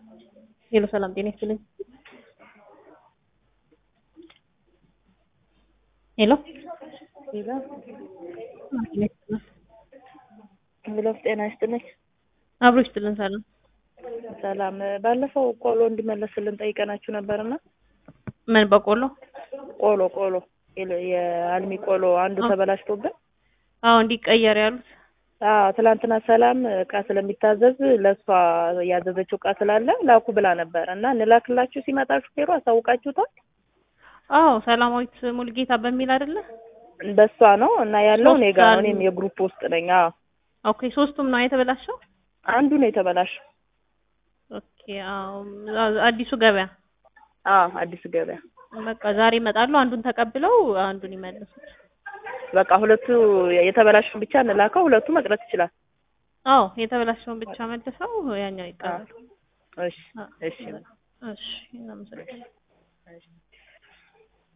ሄሎ ሰላም ጤና ይስጥልኝ። ሄሎ ሄሎ ጤና ይስጥልኝ። ብሎፍ ጤና ይስጥልኝ። አብሮ ይስጥልን። ሰላም ሰላም። ባለፈው ቆሎ እንዲመለስልን ጠይቀናችሁ ነበርና ምን በቆሎ? ቆሎ ቆሎ የለ- የአልሚ ቆሎ አንዱ አዎ። ተበላሽቶብን አዎ እንዲቀየር ያሉት አዎ ትላንትና ሰላም እቃ ስለሚታዘዝ ለእሷ ያዘዘችው እቃ ስላለ ላኩ ብላ ነበር እና እንላክላችሁ ሲመጣ ሹፌሩ አሳውቃችሁታል። አዎ ሰላማዊት ሙልጌታ በሚል አይደለ? በሷ ነው እና ያለው እኔ ጋ ነው። ሶስት እኔም የግሩፕ ውስጥ ነኝ። አዎ ኦኬ ሶስቱም ነው የተበላሸው? አንዱ ነው የተበላሸው። ኦኬ አዎ አዲሱ ገበያ አዎ አዲስ ገበያ በቃ ዛሬ ይመጣሉ። አንዱን ተቀብለው አንዱን ይመልሱት። በቃ ሁለቱ የተበላሸውን ብቻ እንላከው፣ ሁለቱ መቅረት ይችላል። አዎ የተበላሸውን ብቻ መልሰው ያኛው ይቀራል። እሺ እሺ እሺ እናመሰግናለን። እሺ